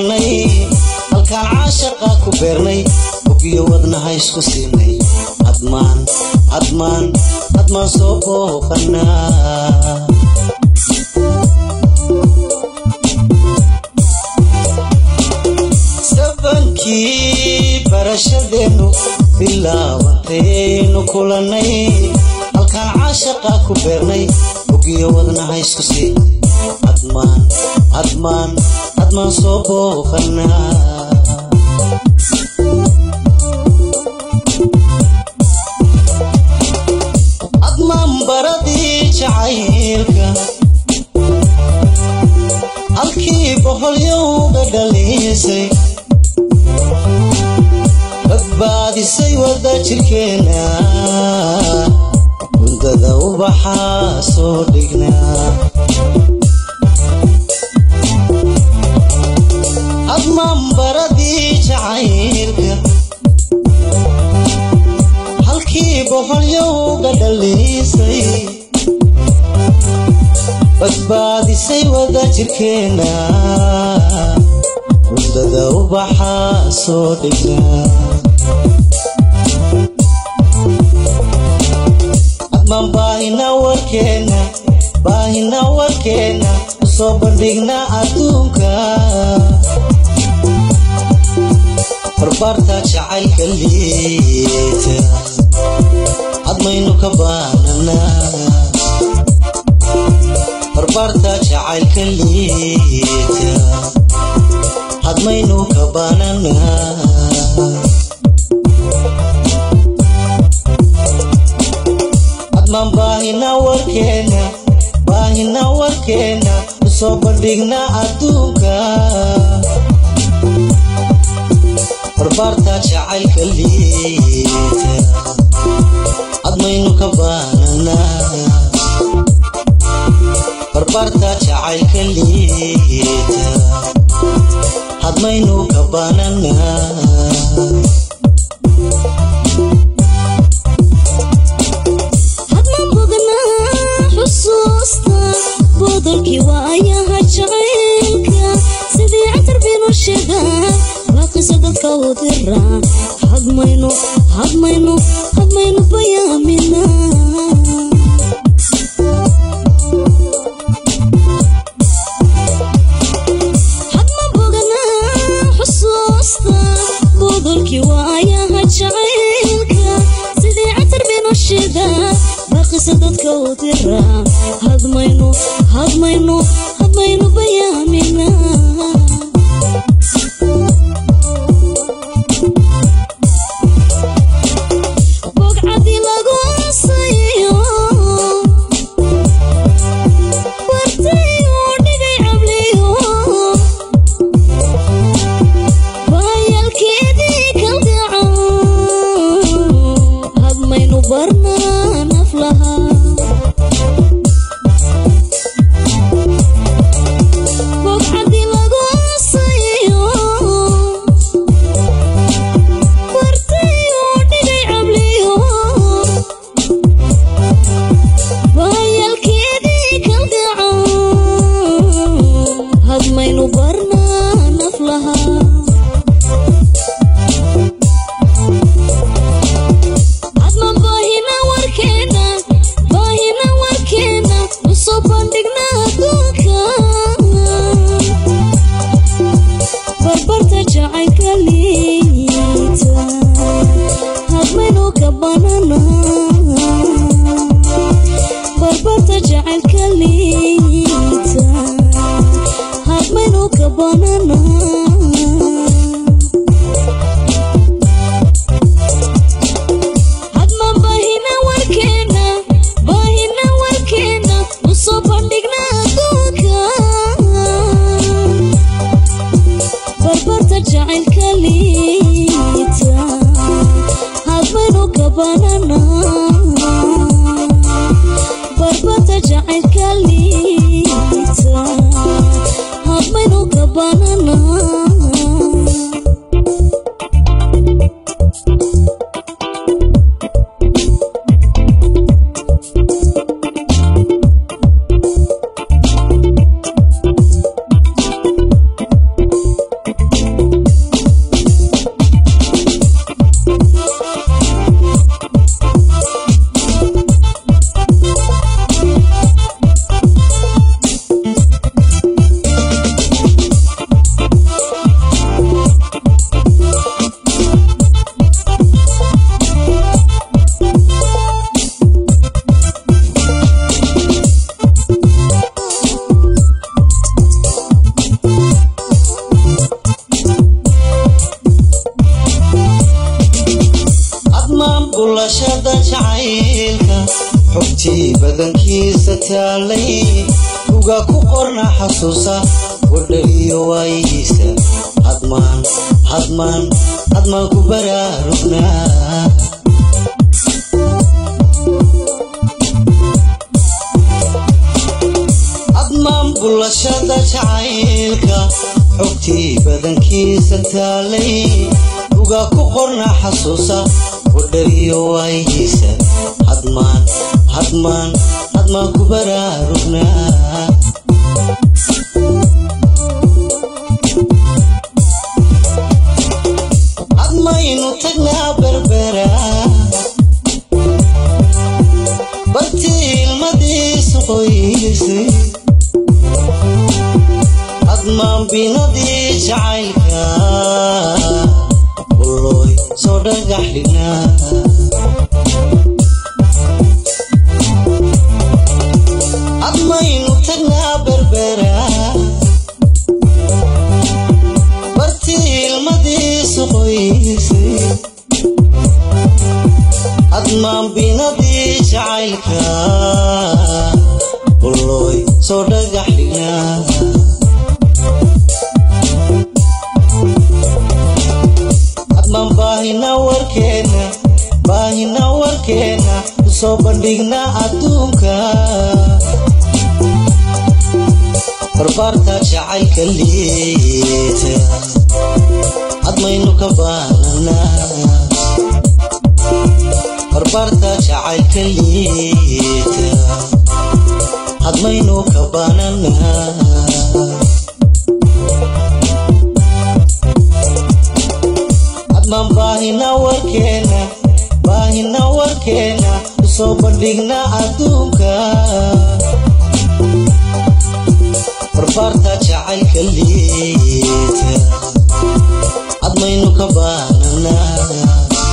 kulannay halkaan caashaqa ku beernay bogiyo wadnaha isku siinay hadmaan hadmaan hadmaan soo booqanaa sabankii barashadeennu bilaabantaynu kulannay halkaan caashaqa ku beernay bogiyo wadnaha isku siinay hadmaan hadmaan hadmaan soo booqanaa hadmaan baradii jacaylka halkii boholyowga dhaliisay badbaadisay wada jirkeena mundada ubaxaa soo dhignaa hadmaan baradii jacaylka halkii boholyowga dhaliisay badbaadisay wada jirkeena mundada ubaxaa soo dhignaa hadmaan baahina warkeena baahina warkeena usoo bandhigna adduunka barbaarta jacaylka liita hadmaynu ka baananaa barbaarta jacaylka liita hadmaynu ka baananaa hadmaan baahina warkeena baahina warkeena usoo bandhigna adduunka barbaarta jacaylka liita hadmaynu ka baananaa barbaarta jacaylka liita hadmaynu ka baananaa hadmaan boganaa xusuusta bodolkii waayaha jacaylka sidii catar binu sheegaa waaqisa dadka u dira hadmaynu hadmaynu hadmaynu bayaamina hadmaan boganaa xusuusta bodolkii waayaha jacaylka sidii catar binu sheegaa waaqisa dadka u dira hadmaynu hadmaynu hadmaynu bayaamina bogcadii lagu asayo wartay uu dhigay cabliyo baayalkeedii kalgaca hadmaynu barnaa naflaha bogcadii lagu asayo wartay uu dhigay cabliyo baayalkeedii kalgaca hadmaynu barnaa naflaha hadmaan baahina warkeena baahina warkeena usoo bandhigna adduunka barbarta jacaylka liita hadmaynu ka bananaa barbarta jacaylka liita hadmaynu ka bananaa hadmaan baahina warkeena baahina warkeena usoo bandhigna adduunka barbarta jacaylka liita hadmaynu ka bananaa barbarta jacaylka liita hadmaynu ka bananaa bulashada jacaylka xogtii badankiisa taalay uga ku qorna xasuusa wadha iyo waayihiisa hadmaan hadmaan hadmaan ku baraarugnaa hadmaan bulashada jacaylka xogtii badankiisa taalay uga ku qorna xasuusa wadhariyo waayihiisa hadmaan hadmaan hadmaan ku baraarugnaa hadmaynu tagnaa berbera bartii ilmadiisu qoysay hadmaan binadii jacaylka uloy soo dhagax dhignaa hadmaynu tagnaa berbera bartii ilmadiisu qoysay hadmaan binadii jacaylka uloy soo dhagax dhignaa hadmaan baahina warkeena baahina warkeena usoo bandhigna adduunka barbaarta jacaylka liita hadmaynu ka baananaa barbaarta jacaylka liita hadmaynu ka baananaa hadmaan baahina warkeena baahina warkeena usoo bandhigna adduunka barbaarta jacaylka liita hadmaynu ka baananaa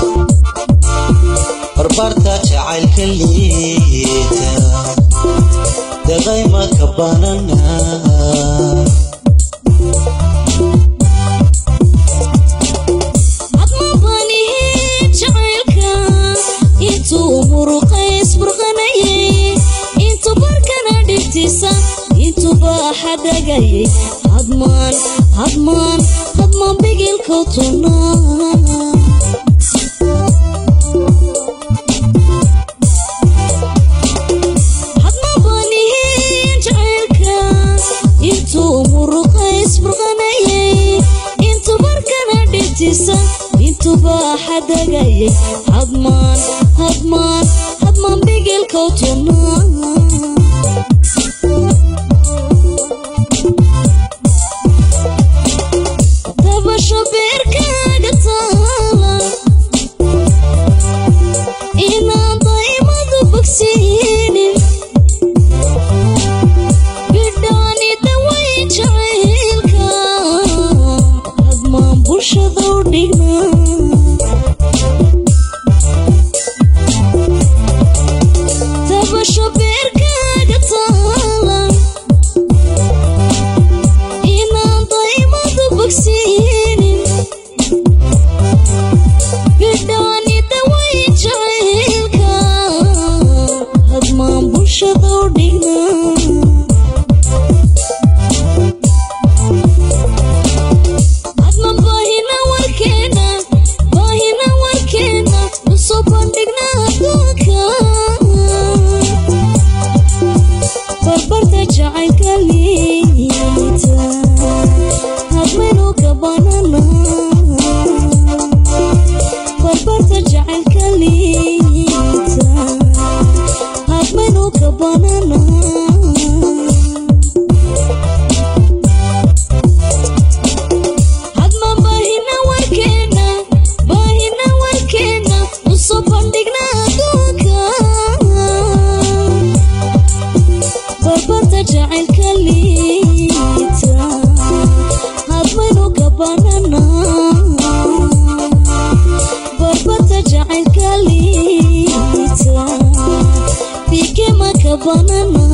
barbaarta jacaylka liita deqayma ka baananaa hadmabanihi jacaylka intuu muruqays burqanayay intuu barkana dhigtiisa intuuba xadagayay hadmaan hadmaan hadmaan bigilkau tunaa hadmabanihi jacaylka intuu muruqays burqanayay intuu barkana dhigtiisa intuuba xadagayay hadmaan hadmaan hadmaan bigilkau tunaa tabasho beerkaaga taala inaan daymadu bogsiinin bidhaani daway jacaylka hadmaan bulshada u dhignaa tabasho beerkaaga taala inaan daymadu bogsiinin bidhaani daway jacaylka hadmaan bulshada u dhignaa hadmaan baahina warkeena baahina warkeena usoo bandhigna adduunka barbarta jacaylka liita hadmaynu ka banana barbarta jacaylka liita hadmaynu ka banana hadmaan baahina warkeena baahina warkeena usoo bandhigna adduunka barbarta jacaylka liita hadmaynu ka banana barbarta jacaylka liita bikema ka banana